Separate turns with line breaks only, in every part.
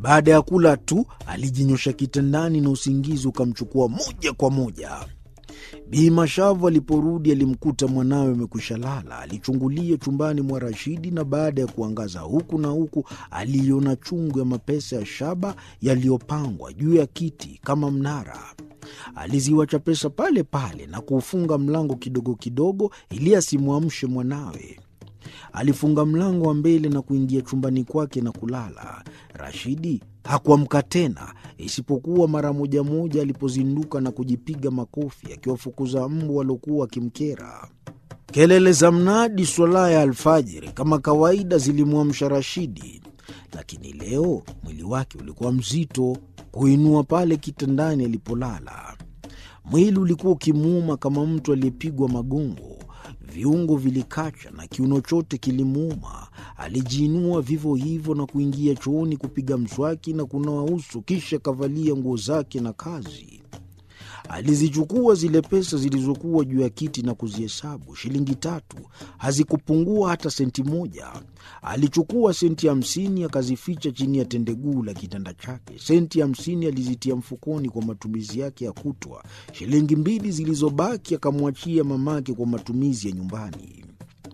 Baada ya kula tu alijinyosha kitandani na usingizi ukamchukua moja kwa moja. Bi Mashavu aliporudi alimkuta mwanawe amekwisha lala. Alichungulia chumbani mwa Rashidi na baada ya kuangaza huku na huku aliiona chungu ya mapesa ya shaba yaliyopangwa juu ya kiti kama mnara. Aliziwacha pesa pale pale na kuufunga mlango kidogo kidogo ili asimwamshe mwanawe. Alifunga mlango wa mbele na kuingia chumbani kwake na kulala. Rashidi hakuamka tena, isipokuwa mara moja moja alipozinduka na kujipiga makofi akiwafukuza mbu waliokuwa wakimkera. Kelele za mnadi swala ya alfajiri kama kawaida zilimwamsha Rashidi, lakini leo mwili wake ulikuwa mzito kuinua pale kitandani alipolala. Mwili ulikuwa ukimuuma kama mtu aliyepigwa magongo viungo vilikacha na kiuno chote kilimuuma. Alijiinua vivyo hivyo na kuingia chooni kupiga mswaki na kunawa uso, kisha kavalia nguo zake na kazi. Alizichukua zile pesa zilizokuwa juu ya kiti na kuzihesabu. Shilingi tatu hazikupungua hata senti moja. Alichukua senti hamsini akazificha chini ya tendeguu la kitanda chake. Senti hamsini alizitia mfukoni kwa matumizi yake ya kutwa. Shilingi mbili zilizobaki akamwachia mamake kwa matumizi ya nyumbani.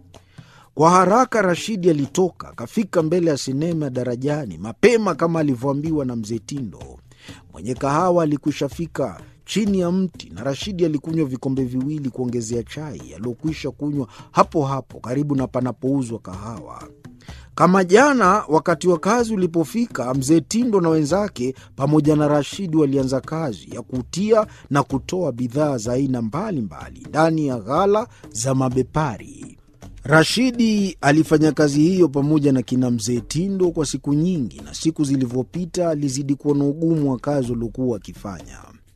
Kwa haraka Rashidi alitoka akafika mbele ya sinema ya Darajani mapema kama alivyoambiwa na mzee Tindo. Mwenye kahawa alikwisha fika chini ya mti na Rashidi alikunywa vikombe viwili kuongezea chai aliyokwisha kunywa hapo hapo karibu na panapouzwa kahawa. Kama jana wakati wa kazi ulipofika, mzee Tindo na wenzake pamoja na Rashidi walianza kazi ya kutia na kutoa bidhaa za aina mbalimbali ndani ya ghala za mabepari. Rashidi alifanya kazi hiyo pamoja na kina mzee Tindo kwa siku nyingi, na siku zilivyopita alizidi kuwa na ugumu wa kazi waliokuwa wakifanya.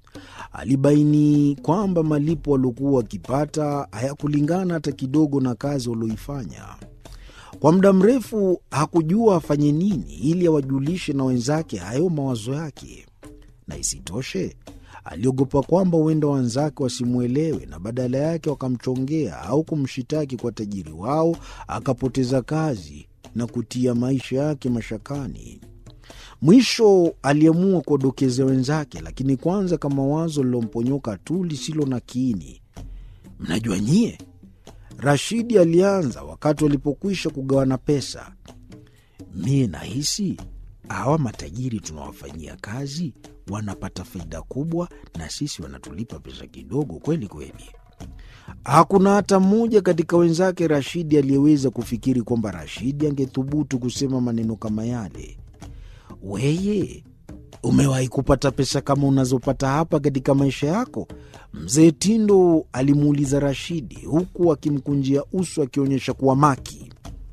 Alibaini kwamba malipo waliokuwa wakipata hayakulingana hata kidogo na kazi walioifanya. Kwa muda mrefu hakujua afanye nini ili awajulishe na wenzake hayo mawazo yake, na isitoshe aliogopa kwamba huenda wenzake wasimwelewe na badala yake wakamchongea au kumshitaki kwa tajiri wao, akapoteza kazi na kutia maisha yake mashakani. Mwisho aliamua kuwadokezea wenzake, lakini kwanza kama wazo lilomponyoka tu lisilo na kiini. Mnajua nyie, Rashidi alianza wakati walipokwisha kugawana pesa. Mie nahisi hawa matajiri tunawafanyia kazi wanapata faida kubwa, na sisi wanatulipa pesa kidogo kweli kweli. Hakuna hata mmoja katika wenzake Rashidi aliyeweza kufikiri kwamba Rashidi angethubutu kusema maneno kama yale. Weye, umewahi kupata pesa kama unazopata hapa katika maisha yako? Mzee Tindo alimuuliza Rashidi huku akimkunjia uso akionyesha kuwa maki.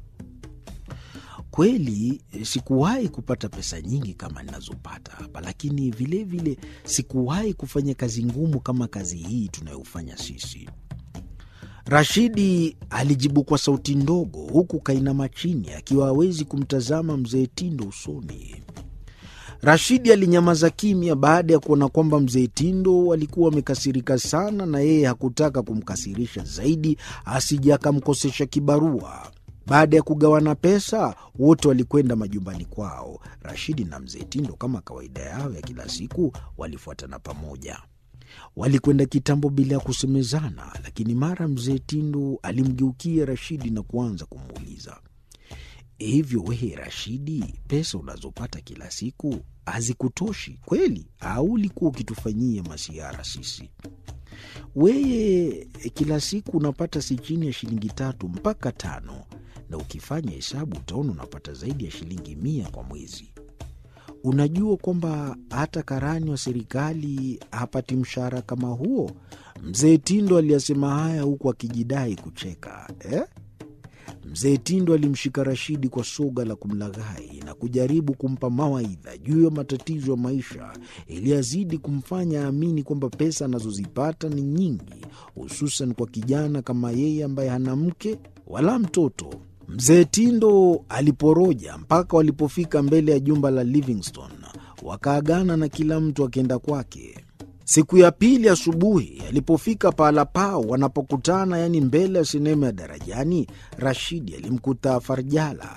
Kweli sikuwahi kupata pesa nyingi kama ninazopata hapa, lakini vilevile sikuwahi kufanya kazi ngumu kama kazi hii tunayofanya sisi. Rashidi alijibu kwa sauti ndogo, huku kainama chini akiwa hawezi kumtazama mzee Tindo usoni. Rashidi alinyamaza kimya baada ya kuona kwamba mzee Tindo alikuwa amekasirika sana, na yeye hakutaka kumkasirisha zaidi asije akamkosesha kibarua. Baada ya kugawana pesa, wote walikwenda majumbani kwao. Rashidi na mzee Tindo, kama kawaida yao ya kila siku, walifuatana pamoja. Walikwenda kitambo bila ya kusemezana, lakini mara mzee Tindo alimgeukia Rashidi na kuanza kumuuliza, hivyo wewe Rashidi, pesa unazopata kila siku hazikutoshi kweli, au ulikuwa ukitufanyia masiara sisi? Weye kila siku unapata si chini ya shilingi tatu mpaka tano, na ukifanya hesabu utaona unapata zaidi ya shilingi mia kwa mwezi. Unajua kwamba hata karani wa serikali hapati mshahara kama huo? Mzee Tindo aliyasema haya huku akijidai kucheka eh? Mzee Tindo alimshika Rashidi kwa soga la kumlaghai na kujaribu kumpa mawaidha juu ya matatizo ya maisha ili azidi kumfanya aamini kwamba pesa anazozipata ni nyingi, hususan kwa kijana kama yeye ambaye hana mke wala mtoto. Mzee Tindo aliporoja mpaka walipofika mbele ya jumba la Livingstone, wakaagana na kila mtu akienda kwake. Siku ya pili asubuhi alipofika pahala pao wanapokutana, yaani mbele ya sinema ya Darajani, Rashidi alimkuta Farjala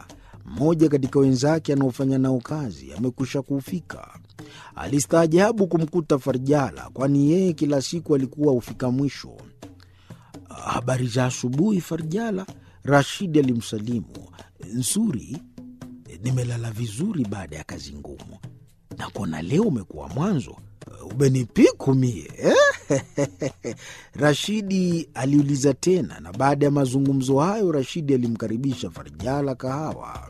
mmoja katika wenzake anaofanya nao kazi amekwisha kufika. Alistaajabu kumkuta Farjala, kwani yeye kila siku alikuwa hufika mwisho. Habari za asubuhi, Farjala, Rashidi alimsalimu. Nzuri, nimelala vizuri baada ya kazi ngumu, na kuona leo umekuwa mwanzo umenipiku mie eh? Rashidi aliuliza tena, na baada ya mazungumzo hayo Rashidi alimkaribisha Farjala kahawa.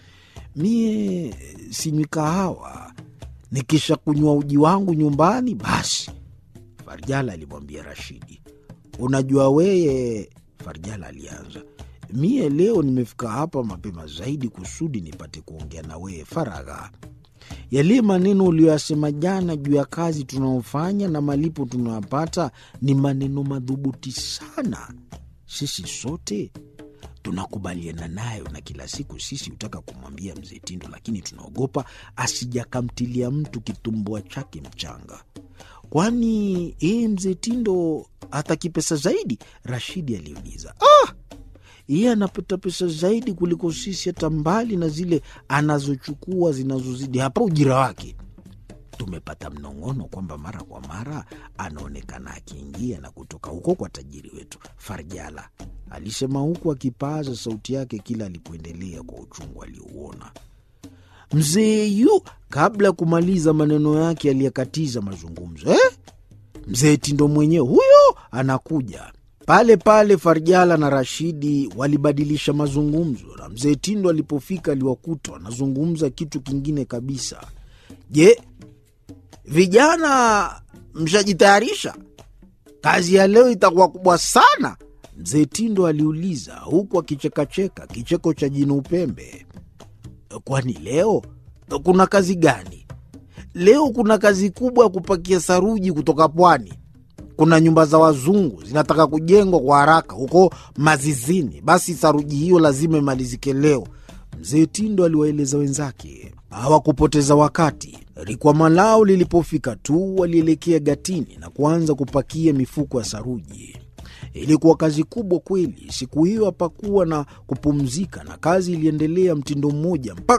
Mie sinywi kahawa, nikisha kunywa uji wangu nyumbani basi, Farjala alimwambia Rashidi. Unajua weye, Farjala alianza, mie leo nimefika hapa mapema zaidi kusudi nipate kuongea na weye faragha yale maneno uliyoyasema jana juu ya kazi tunayofanya na malipo tunayopata ni maneno madhubuti sana. Sisi sote tunakubaliana nayo, na kila siku sisi hutaka kumwambia mzee Tindo, lakini tunaogopa asijakamtilia mtu kitumbua chake mchanga. Kwani yeye mzee Tindo hataki pesa zaidi? Rashidi aliuliza. Ah! yeye anapata pesa zaidi kuliko sisi, hata mbali na zile anazochukua zinazozidi hapa ujira wake. Tumepata mnong'ono kwamba mara kwa mara anaonekana akiingia na kutoka huko kwa tajiri wetu Farjala, alisema huku akipaaza sauti yake kila alipoendelea kwa uchungu aliouona. Mzee yu kabla ya kumaliza maneno yake aliyekatiza mazungumzo. Eh, mzee Tindo mwenyewe huyo anakuja pale pale Farjala na Rashidi walibadilisha mazungumzo, na mzee Tindo alipofika aliwakuta wanazungumza kitu kingine kabisa. Je, vijana mshajitayarisha? Kazi ya leo itakuwa kubwa sana, mzee Tindo aliuliza huku akichekacheka kicheko cha jino upembe. Kwani leo kuna kazi gani? Leo kuna kazi kubwa ya kupakia saruji kutoka pwani kuna nyumba za wazungu zinataka kujengwa kwa haraka huko Mazizini. Basi saruji hiyo lazima imalizike leo, mzee Tindo aliwaeleza wenzake. Hawakupoteza wakati. Rikwama lao lilipofika tu, walielekea gatini na kuanza kupakia mifuko ya saruji. Ilikuwa kazi kubwa kweli. Siku hiyo hapakuwa na kupumzika, na kazi iliendelea mtindo mmoja mpaka